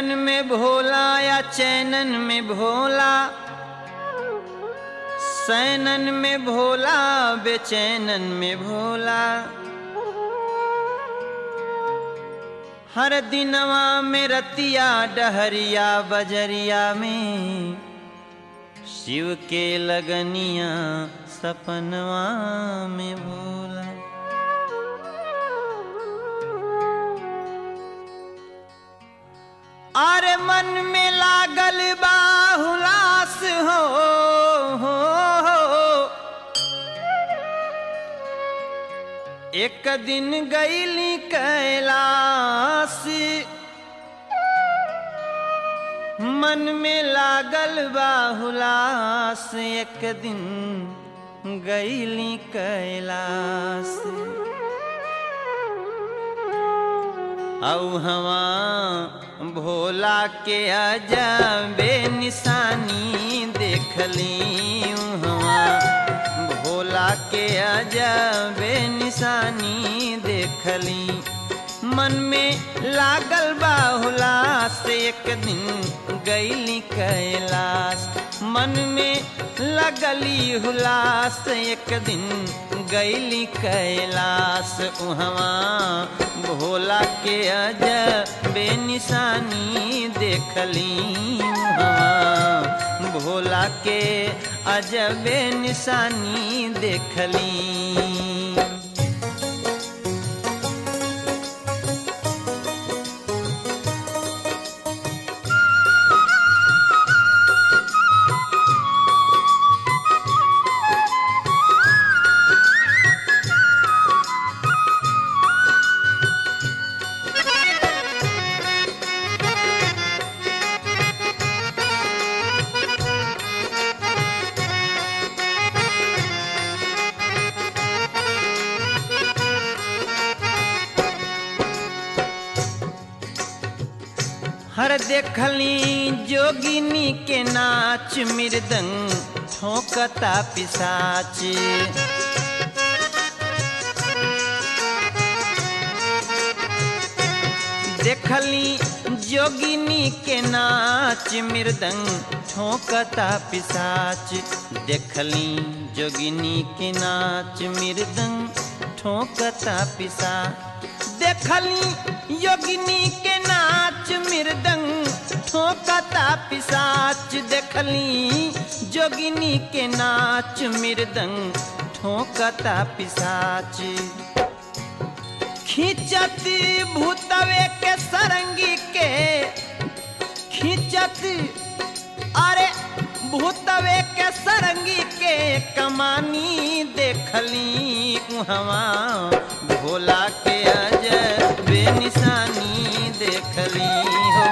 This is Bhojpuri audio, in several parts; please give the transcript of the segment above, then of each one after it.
नैनन में भोला या चैनन में भोला सैनन में भोला बेचैनन में भोला हर दिनवा में रतिया डहरिया बजरिया में शिव के लगनिया सपनवा में भोला अरे मन में लागल बाहुलास हो, हो, हो। एक दिन गईली कैलाश मन में लागल बाहुलास एक दिन गईली कैलाश औ हवा भोला के अजबे निशानी देखली हवा भोला के अजबे निशानी देखली मन में लागल बाहुला से एक दिन गईली कैलाश मन में लगली हुलास एक दिन गईली कैलाश उहवा भोला के अज बेनिशानी देखली उहवा भोला के अजबे निशानी देखली हर देखली जोगिनी के नाच मृदंग ठोकता पिसाच देखली जोगिनी के नाच मृदंग ठोकता पिसाच देखली जोगिनी के नाच मृदंग ठोकता पिसा देखली योगिनी के नाच मृदंग ठोकता पिसाच देखली जोगिनी के नाच मृदंग ठोकता पिसाच खींचत भूतवे के सरंगी के खींचत अरे भूतवे के सरंगी के कमानी देखली उहवा भोला के अज बेनिशानी देखली हो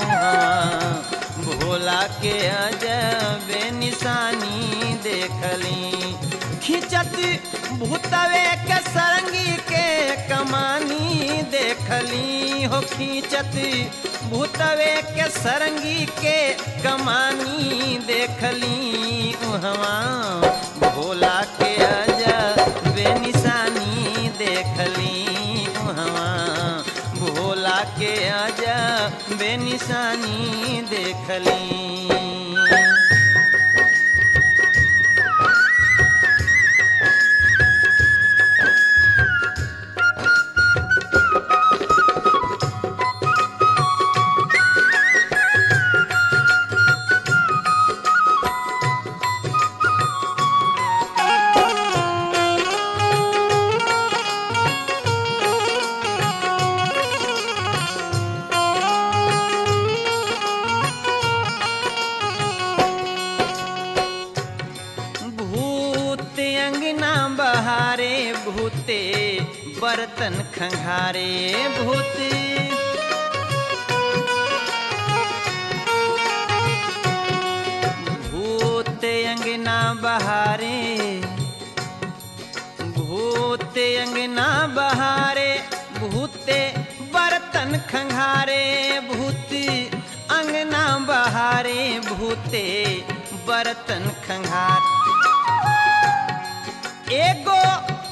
भोला के अज बेनिशानी देखली खिंचत भूतवे के सरंगी के कमानी देखली हो खींचत भूतवे के सरंगी के कमानी देखली उहवा भोला के अजा बेनिशानी देखली उहवा भोला के अजा बेनिशानी देखली भूत अंगना बहारे भूते बर्तन खंघारे भूत भूत अंगना बहारे भूत अंगना बहारे भूते बर्तन खंघारे भूत अंगना बहारे भूते बर्तन खंघार एगो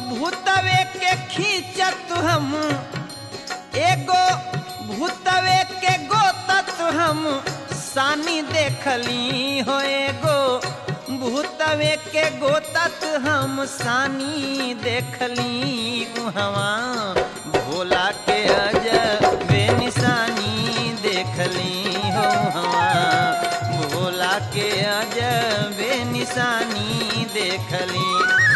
भूतवे के खींचत हम एगो भूतवे के गोतत हम सानी देखली हो एगो भूतवे के गोतत हम सानी देखली उहवा भोला के अजबे निशानी देखली हो हवा भोला के अजबे निशानी देखली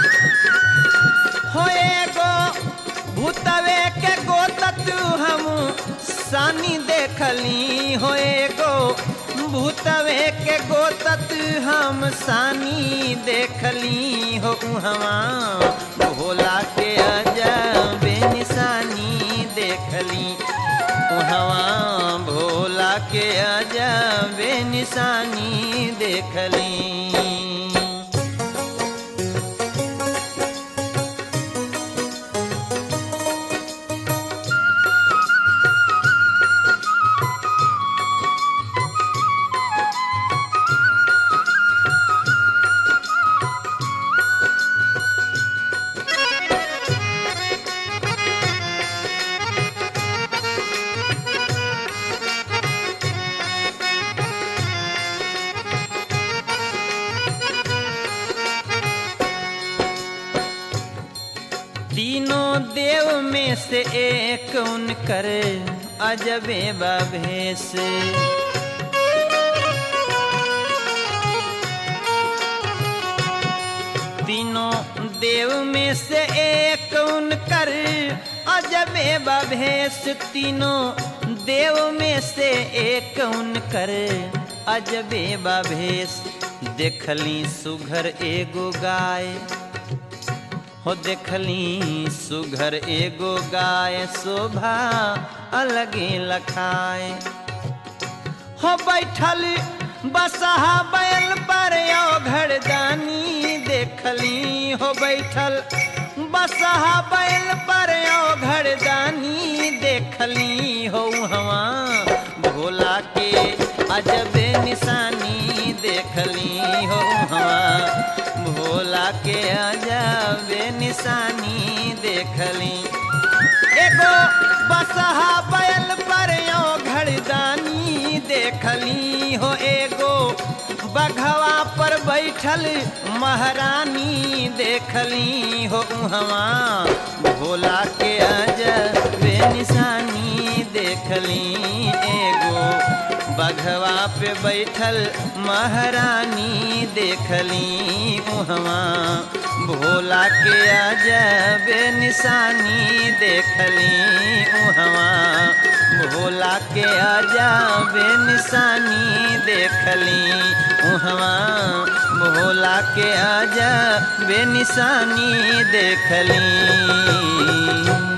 हो एगो भूतवे के गोतत हम सानी देखली हो एगो भूतवे के गोतत हम सानी देखली हो उहवा भोला के अजबे निशानी देखली उहवा भोला के अजबे निशानी देखली तीनों देव में से एक उनकर अजबे भेष तीनों देव में से एक उनकर अजबे भेष तीनों देव में से एक उनकर अजबे भेष देखली सुघर एगो गाय हो देखली सुघर एगो गाय शोभा अलगे लखाए हो बैठल बसहा बैल पर घरदानी देखली हो बैठल बसहा बैल पर घरदानी देखली हो हवा भोला के अजबे निशानी देखली हो हवा भोला के अजबे निशानी देखली एगो बसहा बैल पर घरदानी देखली हो एगो बघवा पर बैठल महारानी देखली हो उहवा भोला के अजबे निशानी देखली एगो बघवा पे बैठल महारानी देखली उहवा भोला के अजबे निशानी देखली उहवा भोला के अजबे निशानी देखली उहवा भोला के अजबे निशानी देखली